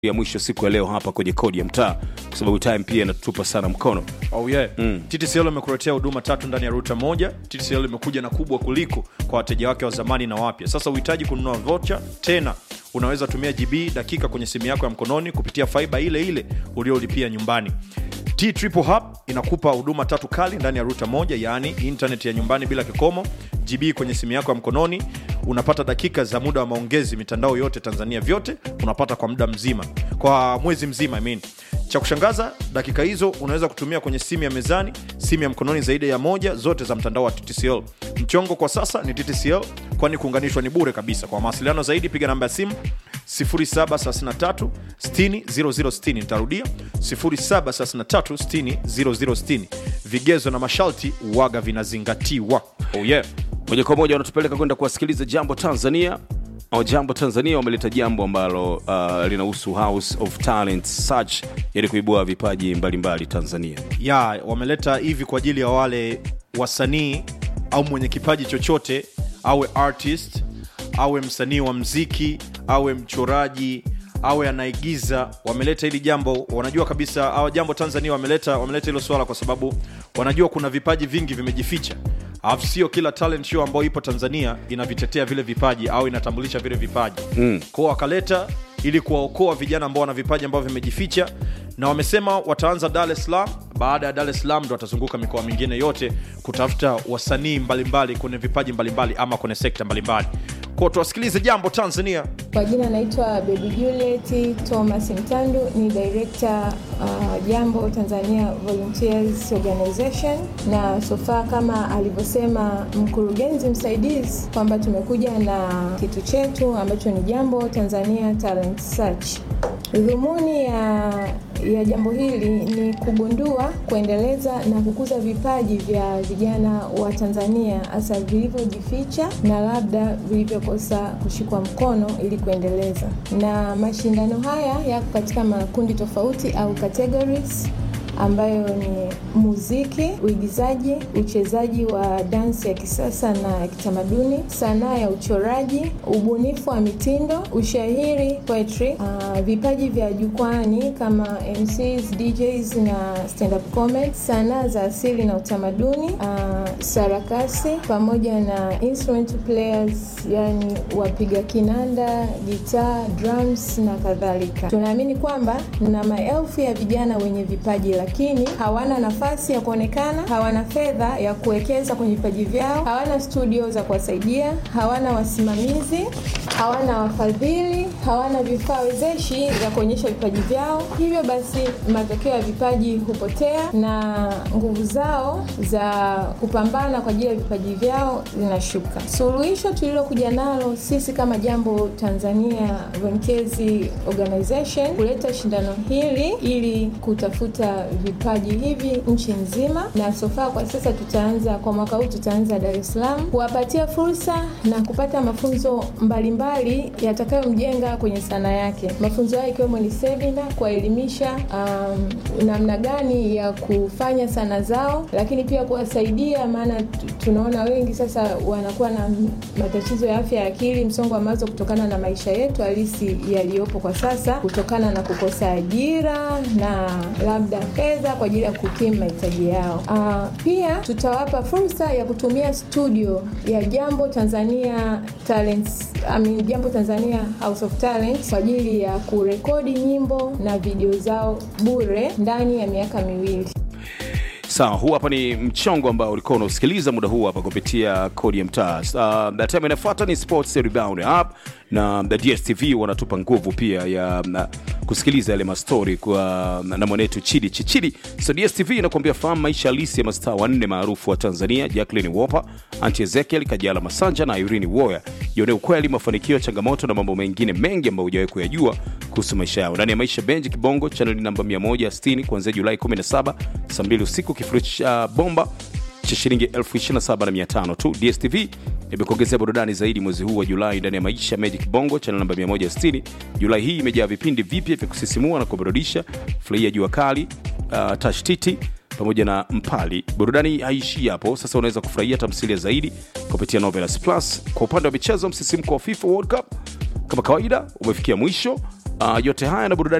ya mwisho siku ya leo hapa kwenye kodi ya mtaa kwa sababu time pia inatupa sana mkono Oh yeah. mm. TTCL imekuletea huduma tatu ndani ya ruta moja. TTCL imekuja na kubwa kuliko kwa wateja wake wa zamani na wapya. Sasa uhitaji kununua vocha tena, unaweza tumia GB dakika kwenye simu yako ya mkononi kupitia faiba ile ile uliolipia nyumbani. T Triple Hub inakupa huduma tatu kali ndani ya ruta moja, yaani internet ya nyumbani bila kikomo, GB kwenye simu yako ya mkononi, unapata dakika za muda wa maongezi mitandao yote Tanzania, vyote unapata kwa muda mzima, kwa mwezi mzima I mean. Cha kushangaza, dakika hizo unaweza kutumia kwenye simu ya mezani, simu ya mkononi zaidi ya moja, zote za mtandao wa TTCL. Mchongo kwa sasa ni TTCL, kwani kuunganishwa ni bure kabisa. Kwa mawasiliano zaidi, piga namba ya simu 0733 60 0060. Nitarudia 0733 60 0060. Vigezo na masharti waga vinazingatiwa. Oh yeah. moja kwa moja wanatupeleka kwenda kuwasikiliza jambo tanzania au jambo tanzania wameleta jambo ambalo uh, linahusu house of talent search ili kuibua vipaji mbalimbali mbali tanzania ya wameleta hivi kwa ajili ya wale wasanii au mwenye kipaji chochote awe artist awe msanii wa mziki awe mchoraji awe anaigiza wameleta hili jambo wanajua kabisa au jambo tanzania wameleta wameleta hilo swala kwa sababu wanajua kuna vipaji vingi vimejificha alafu sio kila talent show ambayo ipo tanzania inavitetea vile vipaji au inatambulisha vile vipaji mm. kwao wakaleta ili kuwaokoa vijana ambao wana vipaji ambavyo vimejificha na wamesema wataanza dar es salaam baada ya dar es salaam ndo watazunguka mikoa mingine yote kutafuta wasanii mbalimbali kwenye vipaji mbalimbali ama kwenye sekta mbalimbali kwao tuwasikilize jambo tanzania Kwa jina naitwa Baby Juliet Thomas Mtandu, ni director uh, Jambo Tanzania Volunteers Organization, na sofa kama alivyosema mkurugenzi msaidizi kwamba tumekuja na kitu chetu ambacho ni Jambo Tanzania Talent Search. Dhumuni ya, ya jambo hili ni kugundua, kuendeleza na kukuza vipaji vya vijana wa Tanzania hasa vilivyojificha na labda vilivyokosa kushikwa mkono ili kuendeleza. Na mashindano haya yako katika makundi tofauti au categories ambayo ni muziki, uigizaji, uchezaji wa dansi ya kisasa na ya kitamaduni, sanaa ya uchoraji, ubunifu wa mitindo, ushairi, poetry, uh, vipaji vya jukwani kama MCs, DJs na stand up comedy, sanaa za asili na utamaduni, uh, sarakasi pamoja na instrument players, yani wapiga kinanda, gitaa, drums na kadhalika. Tunaamini kwamba na maelfu ya vijana wenye vipaji lakini hawana nafasi ya kuonekana, hawana fedha ya kuwekeza kwenye vipaji vyao, hawana studio za kuwasaidia, hawana wasimamizi, hawana wafadhili, hawana vifaa wezeshi vya kuonyesha vipaji vyao. Hivyo basi, matokeo ya vipaji hupotea na nguvu zao za kupambana kwa ajili ya vipaji vyao zinashuka. Suluhisho tulilokuja nalo sisi kama Jambo Tanzania Volunteers Organization kuleta shindano hili ili kutafuta vipaji hivi nchi nzima, na sofa kwa sasa tutaanza kwa mwaka huu tutaanza Dar es Salaam, kuwapatia fursa na kupata mafunzo mbalimbali yatakayomjenga kwenye sanaa yake. Mafunzo hayo ikiwemo ni semina kuwaelimisha um, namna gani ya kufanya sanaa zao, lakini pia kuwasaidia, maana tu- tunaona wengi sasa wanakuwa na matatizo ya afya ya akili, msongo wa mawazo kutokana na maisha yetu halisi yaliyopo kwa sasa, kutokana na kukosa ajira na labda fedha kwa ajili ya kukimu mahitaji yao. Uh, pia tutawapa fursa ya kutumia studio ya Jambo Tanzania Talents, I mean, Jambo Tanzania House of Talents kwa ajili ya kurekodi nyimbo na video zao bure ndani ya miaka miwili. sawa huu hapa ni mchongo ambao ulikuwa unausikiliza muda huu hapa kupitia kodi ya mtaa uh, the time inafuata ni sports rebound up na the dstv wanatupa nguvu pia ya na, kusikiliza yale mastori kwa na mwanetu chidi chichidi so dstv inakuambia fahamu maisha halisi ya mastaa wanne maarufu wa tanzania jacklin wopa anti ezekiel kajala masanja na irini woya ione ukweli mafanikio changamoto na mambo mengine mengi ambayo hujawahi kuyajua kuhusu maisha yao ndani ya maisha benji kibongo chaneli namba 160 kuanzia julai 17 saa 2 usiku kifurushi cha bomba cha shilingi 275 tu dstv imekuongezea burudani zaidi mwezi huu wa julai ndani ya maisha magic bongo channel namba 160 julai hii imejaa vipindi vipya vya kusisimua na kuburudisha furahia jua kali uh, tashtiti pamoja na mpali burudani haishii hapo sasa unaweza kufurahia tamthilia zaidi kupitia novelas plus kwa upande wa michezo msisimko wa fifa world cup kama kawaida umefikia mwisho Uh, yote haya na burudani